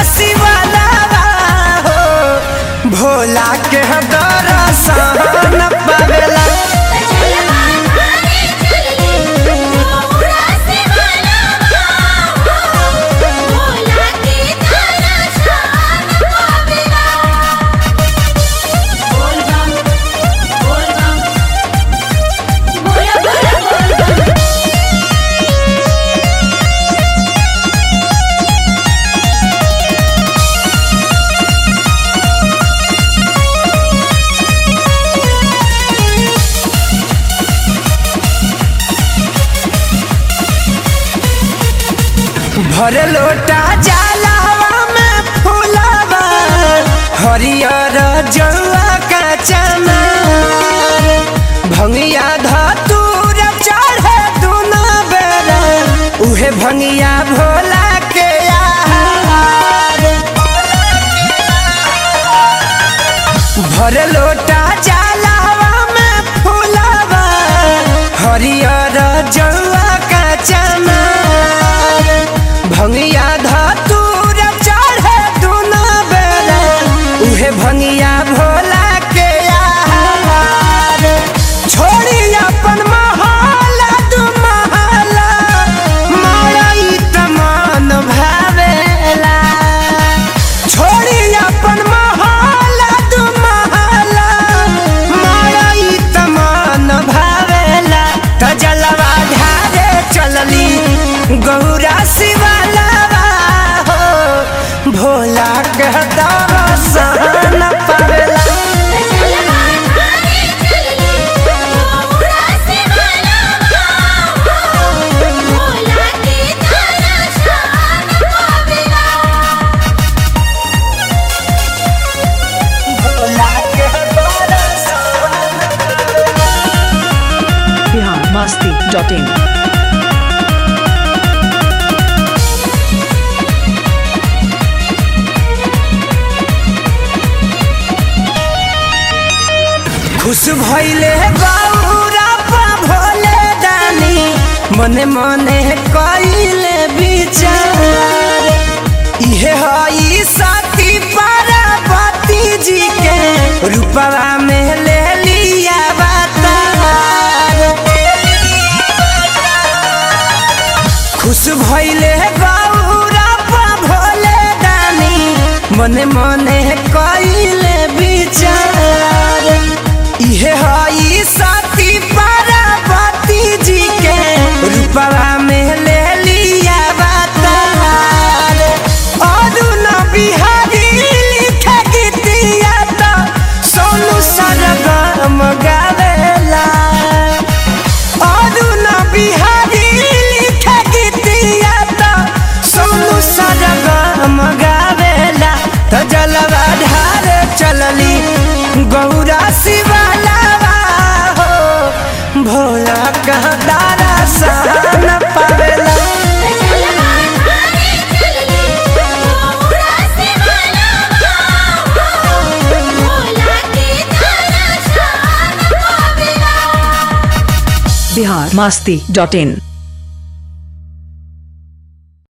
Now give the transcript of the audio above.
शिवाला हो भोला के दर्शन पावेला भर लोटा जलावा में फुलावा हरियर जौआ का चमार भंगिया धतूर चढ़े दुनो बेरा उहे भंगिया भोला के आहार भर लोटा जलावा में फुलावा हरियर जौआ का चमार भंगिया धतूर चढ़े दुनो बेरा उहे भंगिया भोला के आहार छोड़ी अपन महला दू महला मरई तमान भावेला छोड़ी अपन महला दू महला मरई तमान भावेला त जलवा ढारे चलली गौरा शिवाला हो भोला के दर्शन पावेला भोला के दर्शन बिहार मस्ती डॉट इन खुश भइले गौरा पा भोले दानी मने मने कइले विचार इहे हई सती पार्वती जी के रूपवा में ले लिया अवतार खुश भइले गौरा पा भोले दानी मने मने कइले विचार इहे हई सती पार्वती जी के रूपवा में ले लिया अवतार अरुण बिहारी लिखे गीतिया तो सोनू सरगम गावेला अरुण बिहारी लिखे गीतिया तो सोनू सरगम गावेला तो जलवा ढार चलली गौरा शिवाला हो भोला कह दारा सन पावेला बिहार मस्ती डॉट इन